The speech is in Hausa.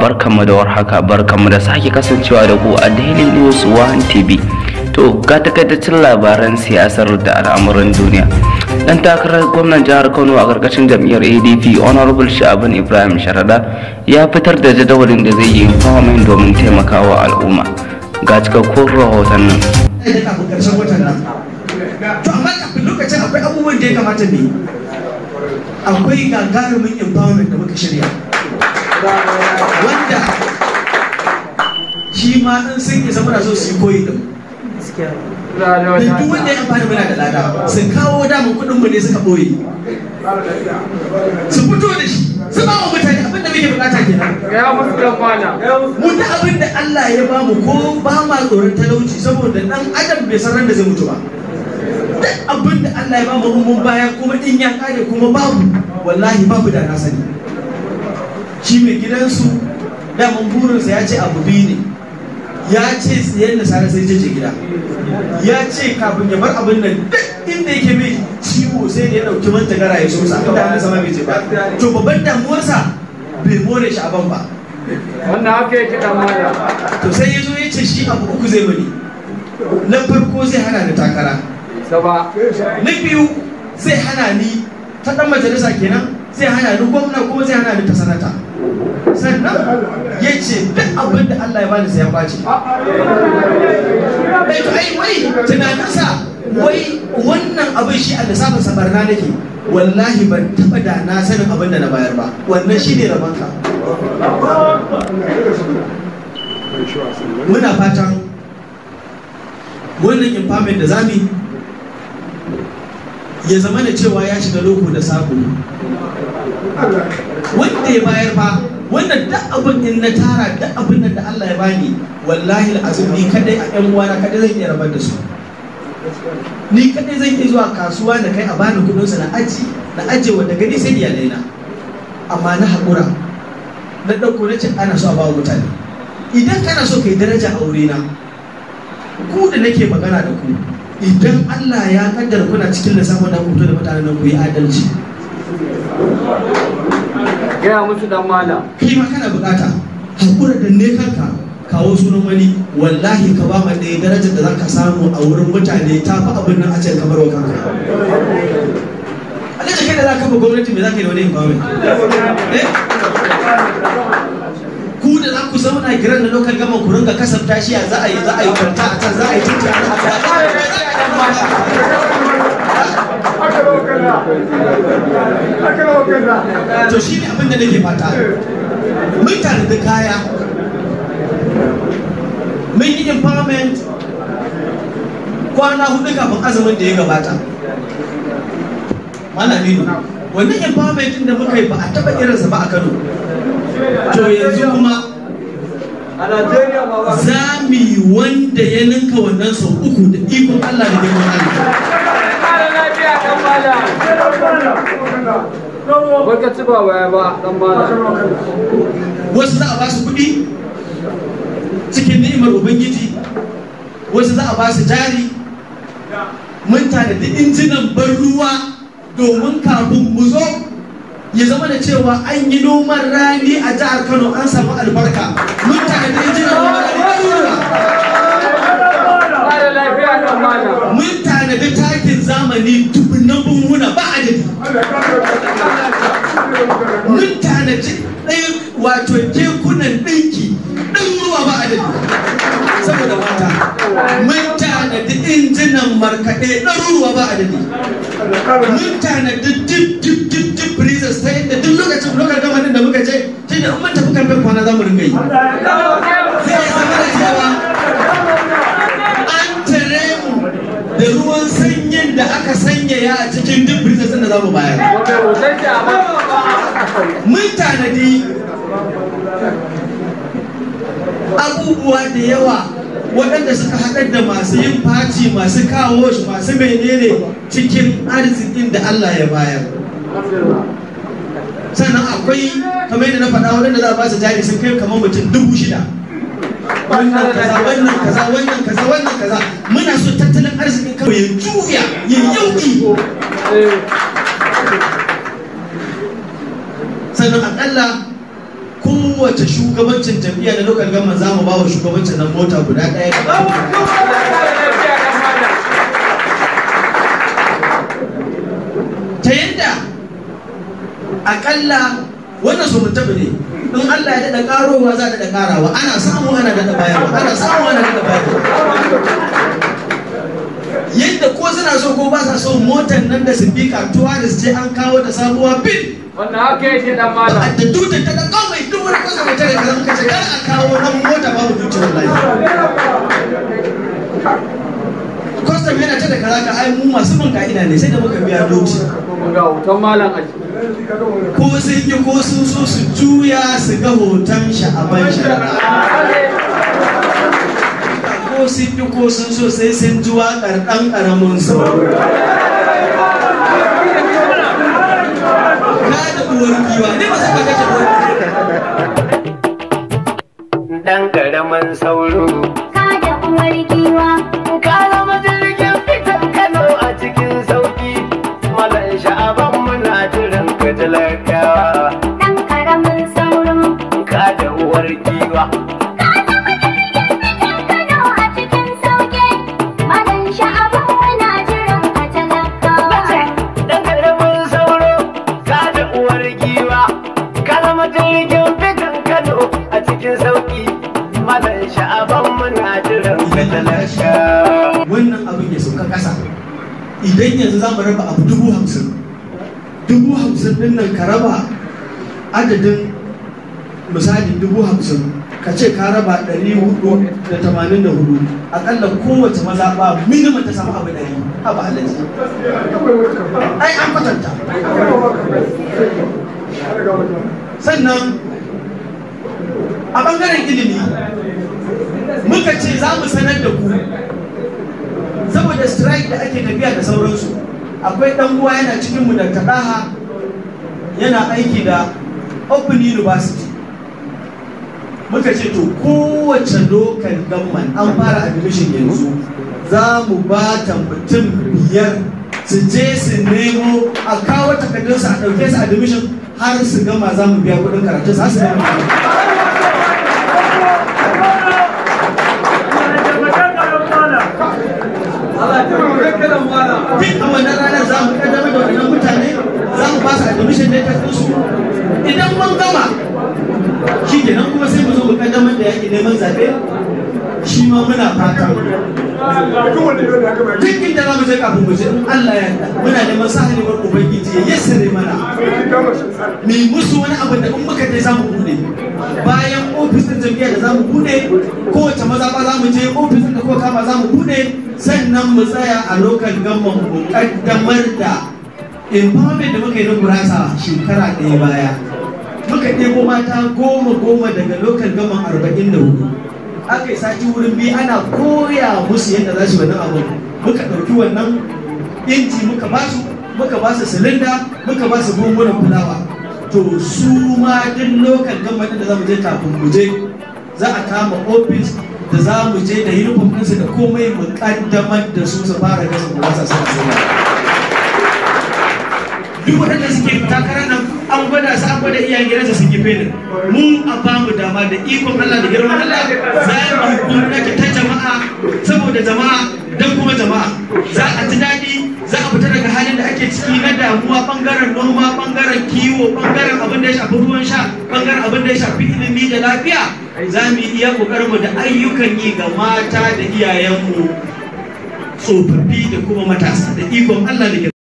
barkanmu da warhaka barkanmu da sake kasancewa da ku a Daily News One TV. To ga takaitaccen labaran siyasar da al'amuran duniya. Dan takarar gwamnan jihar Kano a karkashin jam'iyyar ADP Honorable Sha'aban Ibrahim Sharada ya fitar da jadawalin da zai yi empowerment domin taimakawa al'umma. Ga cikakkun rahoton nan. kafin karshen watan nan to amma kafin lokacin akwai abubuwan da ya kamata mu yi akwai gagarumin empowerment da muka shirya wanda shi ma in sun isa muna so su yi koyi din da duk wanda ya amfani muna da lada su kawo damun kuɗin mu ne suka ɓoye su fito da shi su ba wa mutane abin da muke bukata kenan Ya musu dan mana. mu da abin da Allah ya bamu ko ba ma tsoron talauci saboda dan adam bai san ran da zai mutu ba duk abin da Allah ya bamu in mun baya kuma in ya kare kuma babu wallahi babu da na sani shi mai gidansu daman burinsa ya ce abu biyu ne ya ce tsayen da sare sai je gida ya ce kafin ya bar abin nan duk inda yake mai ciwo sai da ya dauki mantagara ya so sa inda hannun sama bai ce ba to babban damuwarsa bai more shi aban ba Wannan haka yake dan mana. to sai ya zo ya ce shi abu uku zai bari na farko zai hana ni takara Saba. na biyu zai hana ni ta dan majalisa kenan zai hana ni gwamna kuma zai hana ni ta sanata sannan ya ce duk abin da Allah ya bani sai ya kwace bai to ai wai tunaninsa wai wannan abin shi a lissafin sa barna nake wallahi ban taba da na sanin abin da na bayar ba wannan shi ne rabanka muna fatan wannan empowerment da zamu yi ya zama da cewa ya shiga loko da sako wanda ya bayar ba wannan duk abin in na tara duk abin da Allah ya bani wallahi al'azim ni kadai a yan uwana kadai zan iya rabar da su ni kadai zan iya zuwa kasuwa da kai a bani kudin sa na aji na aje wanda gani sai iyalai na amma na hakura na dauko na ce ana so a bawa mutane idan kana so kai daraja a wurina ku da nake magana da ku idan Allah ya kaddara kuna cikin lissafin da kuto da mutanen nan ku yi adalci Gaya musu dan mana. kai ma kana bukata hakura da ne kanka kawo sunan wani wallahi ka ba ma ɗaya darajar da zaka samu a wurin mutane ta fi abin nan a ce kamar wa kanka alaji kai da za ka ba gwamnati me za ka yi da wani empowerment eh ku da za ku zauna giran da lokal gama ku ringa kasafta shi a za a yi za a yi kwanta a can za a yi titi a nan to shi ne abin da nake fata mun tanadi kaya mun yi empowerment kwana hudu kafin azumin da ya gabata mana nino wannan empowerment din da muka yi ba a taba irinsa ba a kano to yanzu kuma A Najeriya ma ba. za mu yi wanda ya ninka wannan sau uku da ikon allah da girman allah Kara lafiya dan mana. Baka ci ba waya ba dan mana. wasu za a ba su kuɗi cikin ni'imar ubangiji wasu za a ba su jari mun tanadi injinan ban ruwa domin kafin mu zo ya zama da cewa an yi noman rani a jihar kano an samu albarka mun tanadi injinan noman rani ɗaruruwa Kara lafiya dan mana. mun tanadi takin zamani dubunnan bunhuna ba adadi mun tanaji ɗaya wato kekunan ɗinki ɗan ruwa ba adadi saboda mata mun tanadi injinan markaɗe ɗaruruwa ba adadi mun tanadi dip dip dip dip freezers ta yadda duk lokacin lokacin gamanin da muka je tun da in mun tafi karfe kwana za mu ringa yi zai zama da cewa an tare mu da ruwan sanyin da aka sanyaya a cikin duk freezers ɗin da za mu bayar Wanda hoton ki a man. mun tanadi abubuwa da yawa waɗanda suka haɗar da masu yin faci masu kawo shi masu menene cikin arzikin da Allah ya bayar sannan akwai kamar yadda na faɗa waɗanda za a ba su jari sun kai kamar mutum dubu shida wannan kaza wannan kaza wannan kaza wannan kaza muna so tattalin arzikin kawai ya juya ya yauki sannan akalla kowa kowace shugabancin jam'iyya na local government za mu ba wa shugabancin nan mota guda ɗaya da ta yadda akalla wannan su mutum ne in Allah ya daɗa ƙarowa za a daɗa ƙarawa ana samu ana daɗa bayarwa ana samu ana daɗa bayarwa yadda ko suna so ko ba sa so motar nan da sifika tuwaris ce an kawo da sabuwa bil Wannan haka yake dan malam. da dutsen ta da kawai duk wani kasa mai tare kaza muka ce kar a kawo nan mota babu dutsen wallahi kwastam yana ta da kaza ka ai mu masu bin ka'ida ne sai da muka biya doci Mun ga hoton malam a ciki. ko sun yi ko sun so su juya su ga hoton sha'aban shari'a ko sun yi ko sun so sai sun ji waƙar ɗan ƙaramin su ka da uwar giwa ne ba su ba kace uwar dan karamin sauro. Kada uwar giwa, Ka zama jirgin fitan Kano a cikin sauki. Malan sha'aban muna jiran ka talakawa. ɗan ƙaramin sauro. Ka da uwar giwa. Kano a cikin sauƙi, madan sha'aban muna jiran ka talakawa. Dan karamin sauro. Ka da uwar giwa. Ka zama jirgin fitan Kano a cikin sauki. Malan sha'aban muna jiran ka talakawa. wannan abin ya sauka ƙasa idan yanzu za mu raba abu dubu hamsin dubu hamsin din nan ka raba adadin misali dubu hamsin ka ce ka raba ɗari hudu da tamanin da hudu aƙalla kowace mazaɓa minimum ta samu abu ɗari abu halaji ai an kwatanta sannan a ɓangaren ilimi muka ce za mu sanar da ku saboda strike da ake tafiya da sauransu akwai dan uwa yana cikin mu da kadaha yana aiki da open university muka ce to kowace local government an fara admission yanzu za mu ba ta mutum biyar su je su nemo a kawo takardunsu a ɗauke su admission har su gama za mu biya kuɗin karatu har su gama duk a wannan ranar za mu kaddamar da wannan mutane za mu ba su admission da ta su idan mun gama shi kenan kuma sai mu zo mu kaddamar da yaƙi neman zaɓe shi ma muna fata duk inda za mu je kafin mu je in Allah ya yarda muna neman sahalewar ubangiji ya yassare mana mu musu wani abu da in muka je za mu bude bayan ofis din jam'iyyar da za mu bude kowace maza ba za mu je ofis din da kuka kama za mu bude sannan mu tsaya a lokal gamman mu kaddamar da empowerment da muka yi na gurasa shekara ɗaya baya muka ɗebo mata goma goma daga lokal gamman arba'in da hudu aka yi sati wurin biyu ana koya musu yadda za su wannan abu muka ɗauki wannan inji muka ba su muka ba su silinda muka ba su gungunan fulawa to su ma duk lokal gamman da za mu je kafin mu je za a kama ofis da za mu je da uniform ɗinsu da komai mu kaddamar da su su fara gasa gurasa suna sayarwa duk waɗanda suke takarar nan an gwada su an gwada iyayen gidansa sun yi felin mu a ba mu dama da ikon Allah da girman Allah za mu yi gwamnati ta jama'a saboda jama'a don kuma jama'a za a ji daɗi za a fita daga halin da ake ciki na damuwa bangaren noma bangaren kiwo bangaren abin da ya shafi ruwan sha bangaren abin da ya shafi ilimi da lafiya za mu yi iya kokarin mu da ayyukan yi ga mata da iyayenmu tsofaffi da kuma matasa da ikon Allah da